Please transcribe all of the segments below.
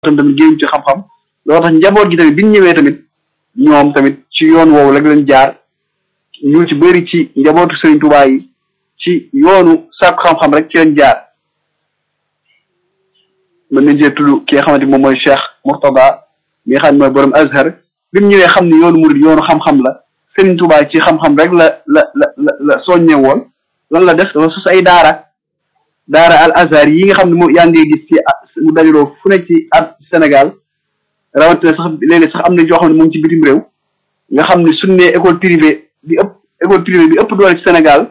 tam tamit génn ci xam-xam loolu tax njaboot gi tamit bi ñu ñëwee tamit ñoom tamit ci yoon woowu rek lañ jaar ñu ci bëri ci njabootu Sëriñ Tuubaa yi ci yoonu sàkku xam-xam rek ci lañ jaar mën nañ cee tudd ki nga xamante moom mooy Cheikh Mourtada mi nga xam ne mooy borom Azhar bi mu ñëwee xam ne yoonu murid yoonu xam-xam la Sëriñ Tuubaa ci xam-xam rek la la la la la soññe woon lan la def dafa sos ay daara daara al Azhar yi nga xam ne moom yaa ngi gis ci mu dajaloo fu nekk ci at Sénégal rawatina sax léeg-léeg sax am na joo xam ne moom ci bitim réew nga xam ne suñ nee école privée bi ëpp école privée bi ëpp doole ci Sénégal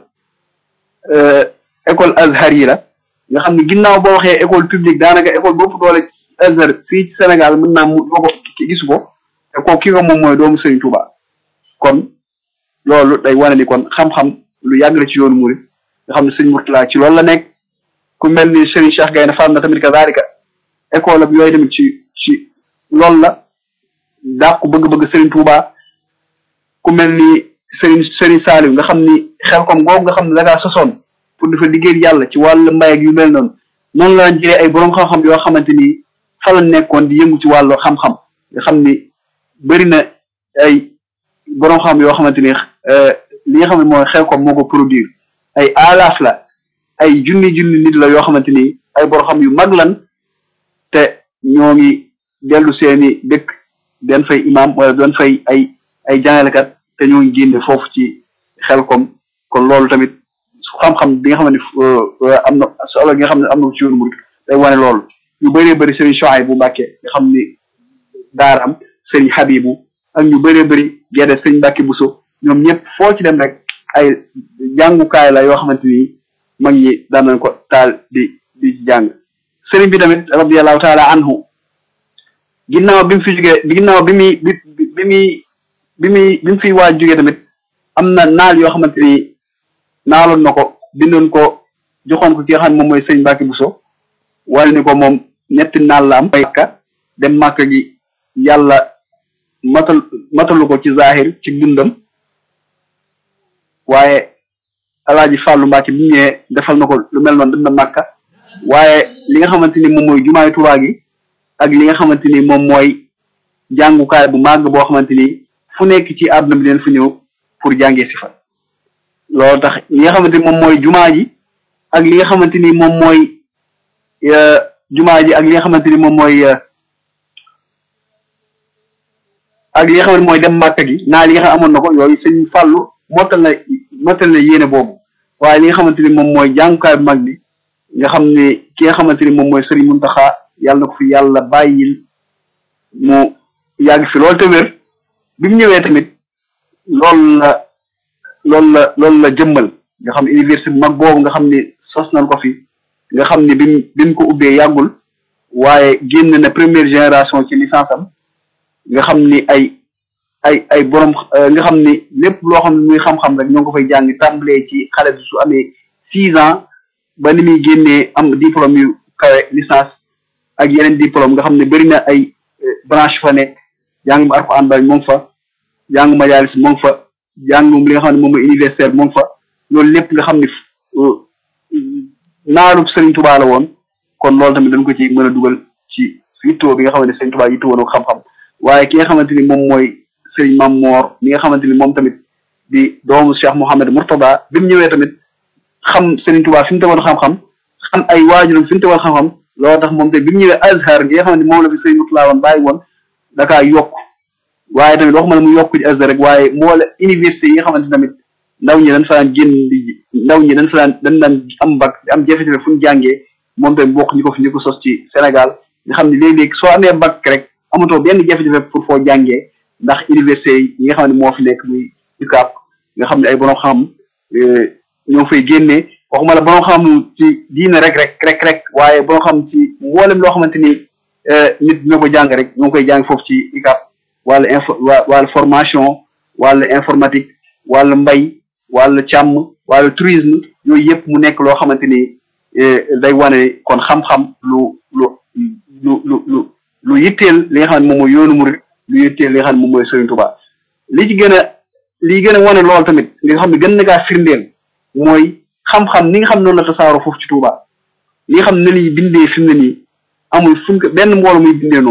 école Azhar yi la nga xam ne ginnaaw boo waxee école publique daanaka école bu ëpp doole ci Azhar fii ci Sénégal mën naa mu doo ko gisu ko te kooku ki ko moom mooy doomu Sëriñ Tuubaa kon loolu day wane ni kon xam-xam lu yàgg la ci yoonu murid nga xam ne sëñ Murtala ci loolu la nekk ku mel ni Serigne Cheikh Gaynde Fatma na tamit kazaalika école ak yooyu tamit ci ci loolu la dàq bëgg-bëgg Serigne Touba ku mel ni Serigne Serigne Saliou nga xam ni xel kom googu nga xam ne da ngaa sosoon pour dafa liggéey yàlla ci wàllu mbay ak yu mel noonu noonu la jëlee ay borom xam-xam yoo xamante ni fa la nekkoon di yëngu ci wàllu xam-xam nga xam ni bëri na ay borom xam yoo xamante ni li nga xam ne mooy xel kom moo ko produire ay alaaf la ay junni junni nit la yoo xamante ni ay borom xam yu mag lan te ñoo ngi dellu seeni dëkk den fay imam wala doon fay ay ay jàngalekat te ñoo ngi génne foofu ci xel kom kon loolu tamit xam-xam bi nga xam ne am na solo gi nga xam ne am na ci yoonu murid day wane loolu ñu bëree bëri Serigne Chouaïb bu Mbàkke nga xam ni daaram Serigne Habibu ak ñu bëree bëri gedde Serigne Mbàkke Buso ñoom ñëpp foo ci dem rek ay jàngukaay la yoo xamante ni mag ñi daan nañ ko taal di di jàng sëriñ bi tamit radiallahu taala anhu ginnaaw bi mu fi jógee ginnaaw bi muy bi bi muy bi muy bi mu fi waaj jógee tamit am na naal yoo xamante ni naaloon na ko bindoon ko joxoon ko ki nga xam ne moom mooy sëriñ Mbàkke Buso wala ni ko moom ñetti naal la am màkka dem màkka gi yàlla matal matalu ko ci zahir ci dundam waaye alaaji Fàllu Mbàkke bi ñëwee defal na ko lu mel noonu dem na màkka waaye li nga xamante ni moom mooy jumaay Tuubaa gi ak li nga xamante ni moom mooy jàngukaay bu màgg boo xamante ni fu nekk ci àdduna bi leen fu ñëw pour jàngee si fa loolu tax li nga xamante ni moom mooy jumaa ji ak li nga xamante ni moom mooy jumaa ji ak li nga xamante ni moom mooy ak li nga xamante mooy dem màkka gi naa li nga xam amoon na ko yooyu sëñ Fàllu mottal na mottal na yéene boobu waaye li nga xamante ni moom mooy jàngukaay bu mag bi nga xam ne ki nga xamante ni moom mooy Sëriñ Muntaxa yàlla na ko fi yàlla bàyyil mu yàgg fi loolu te wér bi mu ñëwee tamit loolu la loolu la loolu la jëmmal nga xam ne université bu mag boobu nga xam ne sos nañ ko fi nga xam ne bi mu bi mu ko ubbee yàggul waaye génn na première génération ci licence am nga xam ni ay ay ay borom nga xam ni lépp loo xam ne muy xam-xam rek ñoo ngi ko fay jàng tàmbalee ci xale bi su amee six ans ba ni muy génnee am diplôme yu kawe licence ak yeneen diplôme nga xam ne bëri na ay branche fa nekk jàng mu Alxuraan ba moo ngi fa jàng majalis moo ngi fa jàng moom li nga xam ne moom mooy universitaire moo ngi fa loolu lépp nga xam ne naalub Sëriñ Tuubaa la woon kon loolu tamit dañ ko ci mën a dugal ci yittoo bi nga xamante ne Sëriñ Tuubaa yittoo woon xam-xam waaye ki nga xamante ni moom mooy Sëriñ Mam Moor mi nga xamante ni moom tamit di doomu Cheikh Mouhamed Mourtada bi mu ñëwee tamit xam Sëriñ Tuubaa fi mu tegoon xam-xam xam ay waajuram fi mu tegoon xam-xam loolu tax moom te bi mu ñëwee Azhar gi nga xamante ni moom la fi Sëriñ Mourtada woon bàyyi woon dakaa yokk waaye tamit waxuma la mu yokk ci Azhar rek waaye moo la université yi nga xamante ni tamit ndaw ñi dañ fa daan génn di ndaw ñi dañ fa daan dañ daan am bac am jafe-jafe fu ñu jàngee moom tamit bokk ñu ko fi ñu ko sos ci Sénégal nga xam ne léeg-léeg soo amee bac rek amatoo benn jafe-jafe pour foo jàngee ndax université yi nga xam ne moo fi nekk muy UCAB nga xam ne ay borom xam ñoo fay génnee waxuma la borom xam ci diine rek rek rek rek waaye borom xam ci mboolem loo xamante ni nit dina ko jàng rek ñoo ngi koy jàng foofu ci UCAB wàllu info wàllu formation wàllu informatique wàllu mbay wàllu càmm wàllu tourisme yooyu yëpp mu nekk loo xamante ni day wane kon xam-xam lu lu lu lu lu lu yitteel li nga xam ne moom mooy yoonu murid lu yitteel li nga xam ne moom mooy Sëriñ Tuubaa li ci gën a li gën a wane lool tamit li nga xam ne gën na kaa firndeel mooy xam-xam ni nga xam noonu la tasaaroo foofu ci Tuubaa li nga xam ne li bindee fi mu ne nii amul fuñ ko benn mbooloo muy bindee noonu